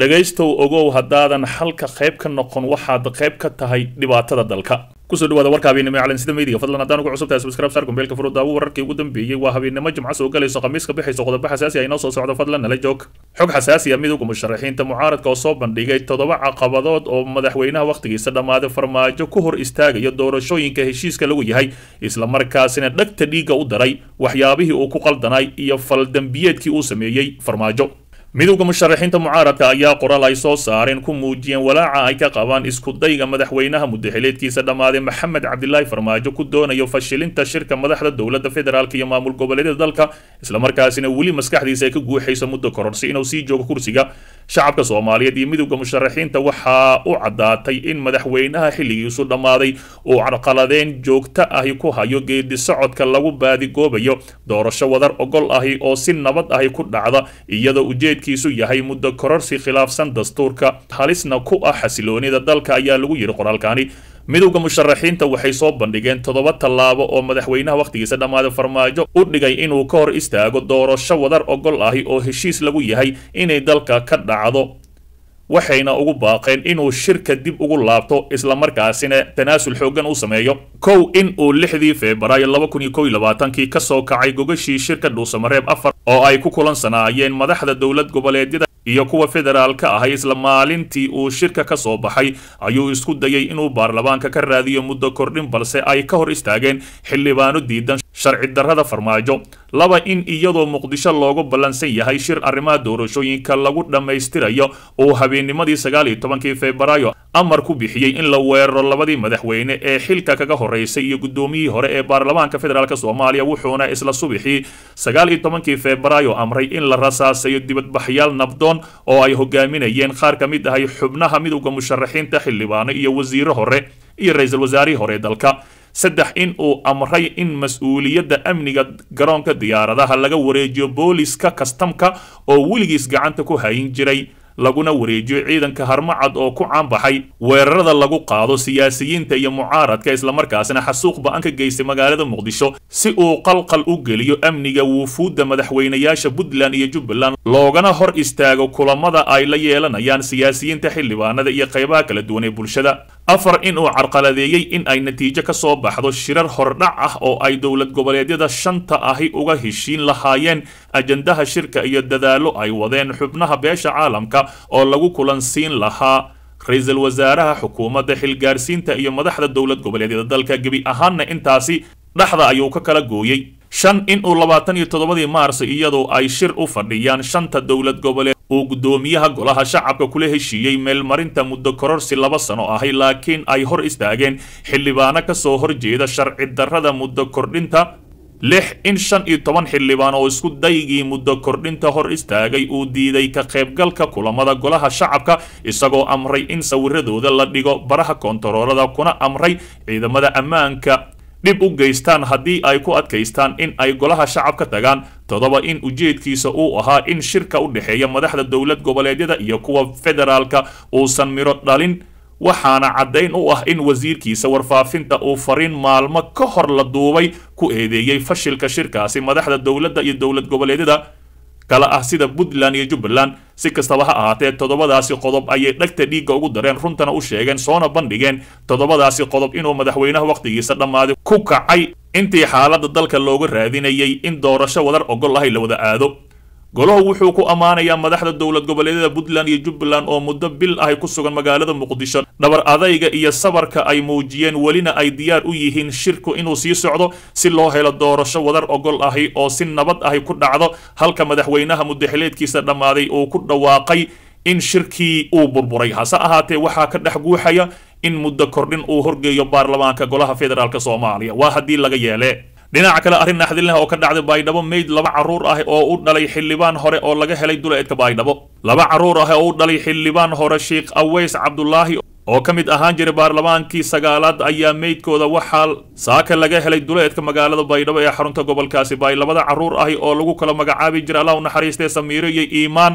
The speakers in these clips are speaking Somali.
dhegaystow ogow haddaadan xalka qayb ka noqon waxaad qayb ka tahay dhibaatada dalka kusoo dhawaada warka habeennimo ee calansida media fadlan haddaan ugu cusubtahay subscribe saar kumbeelka furu daawo wararkii ugu dambeeyey waa habeennimo jimco soo galayso khamiis ka bixayso qodobo xasaasi ah inoo soo socdo fadlan nala joog xog xasaasi ah midowga musharaxiinta mucaaradka oo soo bandhigay toddoba caqabadood oo madaxweynaha wakhtigiisa dhammaaday farmaajo ku hor istaagaya doorashooyinka heshiiska lagu yahay islamarkaasina dhegta dhiigga u daray waxyaabihii uu ku qaldanay iyo faldambiyeedkii uu sameeyey farmaajo midowda musharaxiinta mucaaradka ayaa qoraal ay soo saareen ku muujiyeen walaaca ay ka qabaan iskudayga madaxweynaha muddaxileedkiisa dhammaaday maxamed cabdilaahi farmaajo ku doonayo fashilinta shirka madaxda dowladda federaalk iyo maamul goboleedyada dalka islamarkaasina weli maskaxdiisa ay ka guuxayso muddo kororsi inuu sii joogo kursiga shacabka soomaaliyeed iyo midowda musharaxiinta waxaa u caddaatay in madaxweynaha xilligiisu dhammaaday uu carqaladeen joogto ahi ku hayo geedi socodka lagu baadigoobayo doorasho wadar ogol ahi oo si nabad ahi ku dhacda iyadoo ujeedkiisu yahay muddo kororsi khilaafsan dastuurka halisna ku ah xasiloonida dalka ayaa lagu yidhi qoraalkani midowda musharaxiinta waxay soo bandhigeen toddoba tallaabo oo madaxweynaha wakhtigiisa dhammaaday farmaajo u dhigay inuu ka hor istaago doorasho wadar ogol ahi oo heshiis lagu yahay inay dalka ka dhacdo waxayna ugu baaqeen inuu shirka dib ugu laabto islamarkaasina tanaasul xooggan u sameeyo kow in uu lixdii febraayo laba kun iyo kow iyo labaatankii ka soo kacay gogashii shirka dhuusamareeb afar oo ay ku kulansanaayeen madaxda dowlad goboleedyada iyo kuwa federaalka ahay isla maalintii uu shirka ka soo baxay ayuu isku dayay inuu baarlamaanka ka raadiyo muddo kordhin balse ay ka hor istaageen xildhibaano diidan sharci darrada farmaajo laba in iyadoo muqdisho loogu ballansan yahay shir arrimaha doorashooyinka lagu dhammaystirayo uu habeennimadii sagaal iyo tobankii febraayo amar ku bixiyey in la weeraro labadii madaxweyne ee xilka kaga horeysay iyo guddoomiyihii hore ee baarlamaanka federaalk soomaaliya wuxuuna isla subixii sagaal iyo tobankii febraayo amray in la rasaasayo dibadbaxyaal nabdoon oo ay hogaaminayeen qaar ka mid ahay xubnaha midowda musharaxiinta xildhibaano iyo wasiiro hore iyo ra-iisul wasaarihii hore ee dalka saddex in uu amray in mas-uuliyadda amniga garoonka diyaaradaha laga wareejiyo booliska kastamka oo weligiis gacanta ku hayin jiray laguna wareejiyo ciidanka harmacad oo ku caanbaxay weerarada lagu qaado siyaasiyiinta iyo mucaaradka islamarkaasina xasuuq ba-an ka geystay magaalada muqdisho si uu qalqal u geliyo amniga wuufuudda madaxweynayaasha puntland iyo jubbaland loogana hor istaago kulamada ay la yeelanayaan siyaasiyiinta xildhibaanada iyo qaybaha kala duwan ee bulshada afar in uu carqaladeeyey in ay natiijo ka soo baxdo shirar hordhac ah oo ay dowlad goboleedyada shanta ahi uga heshiin lahaayeen ajandaha shirka iyo dadaallo ay wadeen xubnaha beesha caalamka oo lagu kulansiin lahaa ra-iisul wasaaraha xukuumadda xilgaarsiinta iyo madaxda dowlad goboleedyada dalka gebi ahaanna intaasi dhexda ayuu ka kala gooyey shan in uu labaatan iyo toddobadii maars iyadoo ay shir u fadhiyaan shanta dowlad goboleed uu guddoomiyaha golaha shacabka kula heshiiyey meelmarinta muddo kororsi laba sano ahay laakiin ay hor istaageen xildhibaano ka soo horjeeda sharci darrada muddo kordhinta lix in shan iyo toban xildhibaan oo isku daygii muddo kordhinta hor istaagay uu diiday ka qaybgalka kulamada golaha shacabka isagoo amray in sawiradooda la dhigo baraha koontaroolada kuna amray ciidamada ammaanka dhib u geystaan haddii ay ku adkaystaan in ay golaha shacab ka tagaan toddoba in ujeedkiisa uu ahaa in shirka u dhexeeya madaxda dowlad goboleedyada iyo kuwa federaalka uusan midho dhalin waxaana caddayn u ah in wasiirkiisa warfaafinta uu fariin maalmo ka hor la duubay ku eedeeyey fashilka shirkaasi madaxda dowladda iyo dowlad goboleedyada kala ah sida puntland iyo jubbaland si kastaba ha ahaatee toddobadaasi qodob ayay dhegta dhiigga ugu dareen runtana u sheegeen soona bandhigeen toddobadaasi qodob inuu madaxweynaha wakhtigiisa dhammaaday ku kacay intii xaaladda dalka looga raadinayay in doorasho wadar ogol ahay la wada aado golahu wuxuu ku ammaanayaa madaxda dowlad goboleedyada puntland iyo jubbaland oo muddo bil ahay ku sugan magaalada muqdisho dhabar adayga iyo sabarka ay muujiyeen welina ay diyaar u yihiin shirku inuu sii socdo si loo helo doorasho wadar ogol ahi oo si nabad ahi ku dhacdo halka madaxweynaha muddaxileedkiisa dhammaaday uu ku dhawaaqay in shirkii uu burburay hase ahaatee waxaa ka dhex guuxaya in muddo kordhin uu horgeeyo baarlamaanka golaha federaalk soomaaliya waa haddii laga yeele dhinaca kale arrin naxdinleh oo ka dhacday baydhabo meyd laba carruur ah oo u dhalay xildhibaan hore oo laga helay duleedka baydhabo laba carruur ah oo u dhalay xildhibaan hore sheekh aweys cabdulaahi oo ka mid ahaan jiray baarlamaankii sagaalaad ayaa meydkooda waxaa saaka laga helay duleedka magaalada baydhabo ee xarunta gobolkaasi baay labada carruur ahi oo lagu kala magacaabi jiray allah u naxariistee samiiro iyo iimaan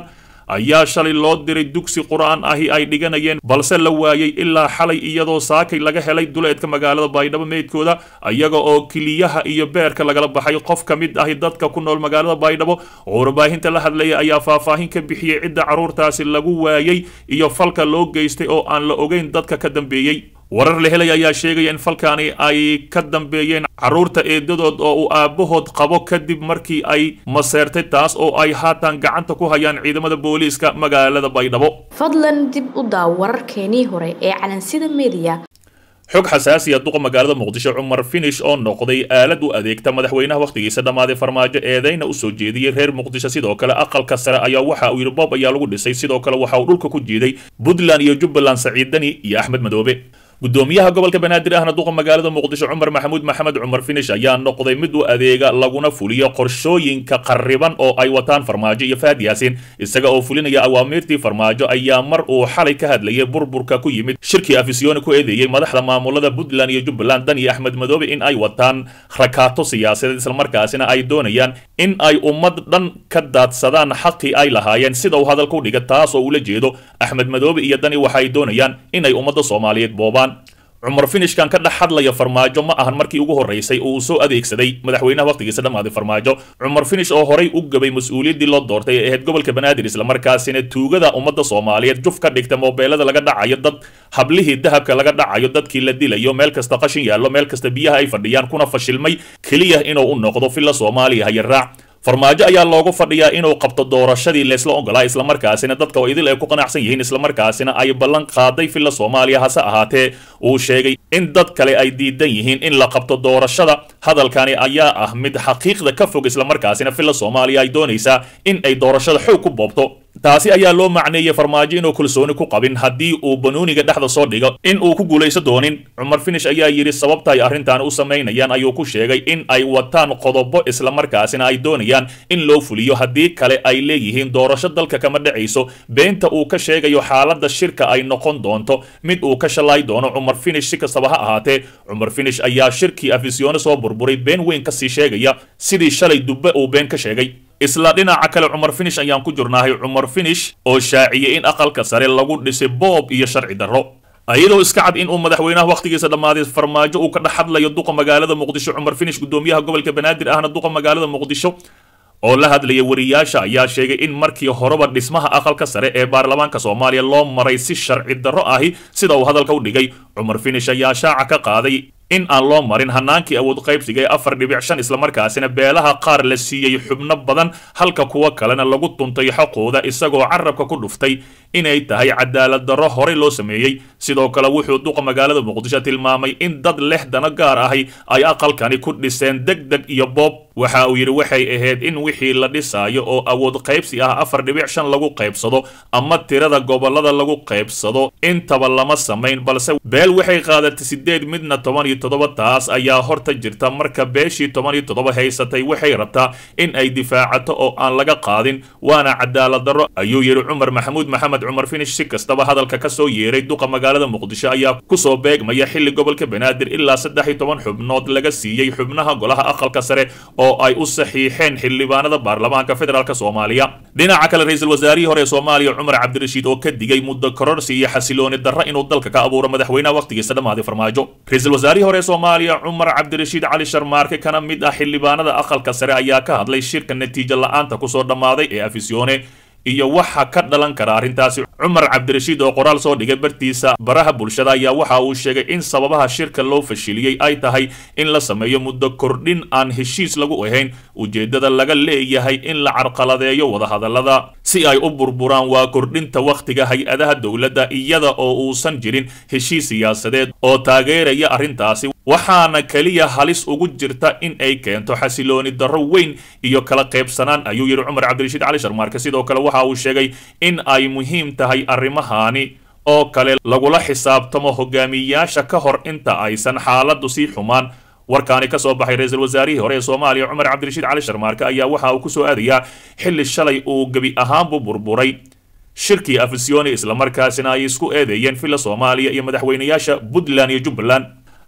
ayaa shalay loo diray dugsi qur-aan ahi ay dhiganayeen balse la waayey ilaa xalay iyadoo saakay laga helay duleedka magaalada baydhabo meydkooda iyaga oo kiliyaha iyo beerka lagala baxay qof ka mid ahi dadka ku nool magaalada baydhabo oo warbaahinta la hadlaya ayaa faahfaahin ka bixiyey cidda carruurtaasi lagu waayey iyo falka loo geystay oo aan la ogeyn dadka ka dambeeyey warar la helaya ayaa sheegaya in falkaani ay ka dambeeyeen carruurta eedadood oo uu aabbahood qabo kadib markii ay maseertay taas oo ay haatan gacanta ku hayaan ciidamada booliiska magaalada baydhabo fadlan dib u daaw wararkeenii hore ee calansida mediya xog xasaasiya duqa magaalada muqdisho cumar finish oo noqday aalad u adeegta madaxweynaha wakhtigiisa dhammaaday farmaajo eedeyna usoo jeediyey reer muqdisho sidoo kale aqalka sare ayaa waxa uu yidhi bob ayaa lagu dhisay sidoo kale waxa uu dhulka ku jiiday puntland iyo jubbaland saciid dani iyo axmed madoobe gudoomiyaha gobolka banaadir ahna duqa magaalada muqdisho cumar maxamuud maxamed cumar finish ayaa noqday mid u adeega laguna fuliyo qorshooyinka qarriban oo ay wataan farmaajo iyo fahad yaasin isaga oo fulinaya awaamiirtii farmaajo ayaa mar uu xalay ka hadlayay burburka ku yimid shirkii afisyooni ku eedeeyey madaxda maamulada puntland iyo jubbaland dan iyo axmed madoobe in ay wataan rakaato siyaasadeed islamarkaasina ay doonayaan in ay ummad dhan ka daadsadaan xaqii ay lahaayeen sida uu hadalka u dhiga taas oo ula jeedo axmed madoobe iyo dani waxay doonayaan inay ummadda soomaaliyeed boobaan cumar finishkan ka dhex hadlaya farmaajo ma ahan markii ugu horreysay oo uu soo adeegsaday madaxweynaha wakhtigiisa dhammaaday farmaajo cumar finish oo horay u gabay mas-uuliyaddii loo doortay ee ahayd gobolka banaadir islamarkaasina tuugada ummadda soomaaliyeed juf ka dhigta moobeelada laga dhacayo dad hablihii dahabka laga dhacayo dadkii la dilayo meel kasta qashin yaallo meel kasta biyaha ay fadhiyaan kuna fashilmay keliya inuu u noqdo filla soomaaliya hayaraac farmaajo ayaa loogu fadhiyaa inuu qabto doorashadii leysla ogolaa islamarkaasina dadka oo idil ay ku qanacsan yihiin islamarkaasina ay ballan qaaday filla soomaaliya hase ahaatee uu sheegay in dad kale ay diidan yihiin in la qabto doorashada hadalkani ayaa ah mid xaqiiqda ka fog islamarkaasina filla soomaaliya ay doonaysaa in ay doorashada xoog ku boobto taasi ayaa loo macneeyey farmaajo inuu kalsooni ku qabin haddii uu banuuniga dhexda soo dhigo in uu ku guulayso doonin cumar finish ayaa yidhi sababta ay arrintan u samaynayaan ayuu ku sheegay in ay wataan qodobo islamarkaasina ay doonayaan in loo fuliyo haddii kale ay leeyihiin doorasho dalka kama dhacayso beenta uu ka sheegayo xaaladda shirka ay noqon doonto mid uu ka shallay doono cumar finish si kastaba ha ahaatee cumar finish ayaa shirkii afisyoone soo burburay been weyn kasii sheegaya sidii shalay dubbe uu been ka sheegay isla dhinaca kale cumar finish ayaan ku jirnahay cumar finish oo shaaciyey in aqalka sare lagu dhisay boob iyo sharci darro iyadoo iska cad in uu madaxweynaha wakhtigiisa dhammaaday farmaajo uu ka dhex hadlayo duqa magaalada muqdisho cumar finish gudoomiyaha gobolka banaadir ahna duqa magaalada muqdisho oo la hadlaya wariyaasha ayaa sheegay in markii horeba dhismaha aqalka sare ee baarlamaanka soomaaliya loo maray si sharci darro ahi sida uu hadalka u dhigay cumar finish ayaa shaaca ka qaaday in aan loo marin hanaankii awood qaybsiga ee afar dhibic shan islamarkaasina beelaha qaar la siiyey xubno badan halka kuwa kalena lagu tuntay xaqooda isagoo carabka ku dhuftay inay tahay cadaalad darro horey loo sameeyey sidoo kale wuxuu duqa magaalada muqdisho tilmaamay in dad leh dano gaar ahi ay aqalkani ku dhiseen deg deg iyo boob waxa uu yidhi waxay ahayd in wixii la dhisaayo oo awood qaybsi ah afar dhibic shan lagu qaybsado ama tirada gobolada lagu qaybsado intaba lama samayn balse beel waxay qaadatay sideed midna toban iyo toddoba taas ayaa horta jirta marka beeshii toban iyo toddoba haysatay waxay rabtaa in ay difaacato oo aan laga qaadin waana cadaalad darro ayuu yidhi cumar maxamuud maxamed cumar finish si kastaba hadalka ka soo yeeray duqa magaalada muqdisho ayaa kusoo beegmaya xilli gobolka banaadir ilaa saddex iyo toban xubnood laga siiyey xubnaha golaha aqalka sare oo ay u saxiixeen xildhibaanada baarlamaanka federaalk soomaaliya dhinaca kale ra-iisul wasaarihii hore ee soomaaliya cumar cabdirashiid oo ka digay muddo kororsi iyo xasilooni darro inuu dalka ka abuuro madaxweynaha wakhtigiisa dhammaaday farmaajo ra-iisul wasaarihii hore ee soomaaliya cumar cabdirashiid cali sharmaarke kana mid ah xildhibaanada aqalka sare ayaa ka hadlay shirka natiijo la-aanta kusoo dhammaaday ee afisyoone iyo waxa ka dhalan kara arrintaasi cumar cabdirashiid oo qoraal soo dhigay bartiisa baraha bulshada ayaa waxa uu sheegay in sababaha shirka loo fashiliyey ay tahay in la sameeyo muddo kordhin aan heshiis lagu ahayn ujeeddada laga leeyahay in la carqaladeeyo wadahadallada si ay u burburaan waa kordhinta wakhtiga hay-adaha dowladda iyada oo uusan jirin heshiis siyaasadeed oo taageeraya arrintaasi waxaana keliya halis ugu jirta in ay keento xasilooni darro weyn iyo kala qaybsanaan ayuu yidhi cumar cabdirashiid cali sharmaarke sidoo kale waxa uu sheegay in ay muhiim tahay arrimahani oo kale lagula xisaabtamo hogaamiyayaasha ka hor inta aysan xaaladdu sii xumaan warkaani ka soo baxay ra-iisul wasaarihii hore ee soomaaliya cumar cabdirashiid cali sharmaarke ayaa waxa uu ku soo aadayaa xilli shalay uu gebi ahaanbu burburay shirkii afisyooni islamarkaasina ay isku eedeeyeen filla soomaaliya iyo madaxweynayaasha puntland iyo jubbaland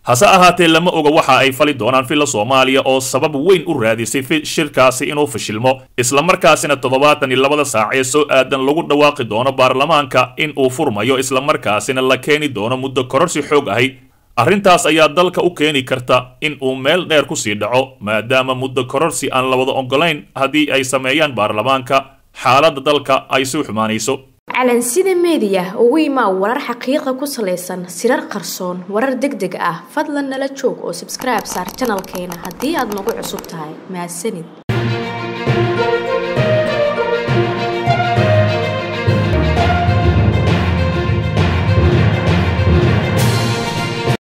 hase ahaatee lama oga waxa ay fali doonaan filla soomaaliya oo sabab weyn u raadisay shirkaasi inuu fashilmo islamarkaasina toddobaatan iyo labada saac ee soo aadan lagu dhawaaqi doono baarlamaanka in uu furmayo islamarkaasina la keeni doono muddo kororsi xoog ahi arrintaas ayaa dalka u keeni karta in uu meel dheer kusii dhaco maadaama muddo kororsi aan la wada ogolayn haddii ay sameeyaan baarlamaanka xaaladda dalka ay sii xumaanayso calansida meediya ugu imaa warar xaqiiqa ku salaysan sirar qarsoon warar deg deg ah fadlan nala joog oo sabskribe saar janalkeena haddii aad nagu cusub tahay mahadsanid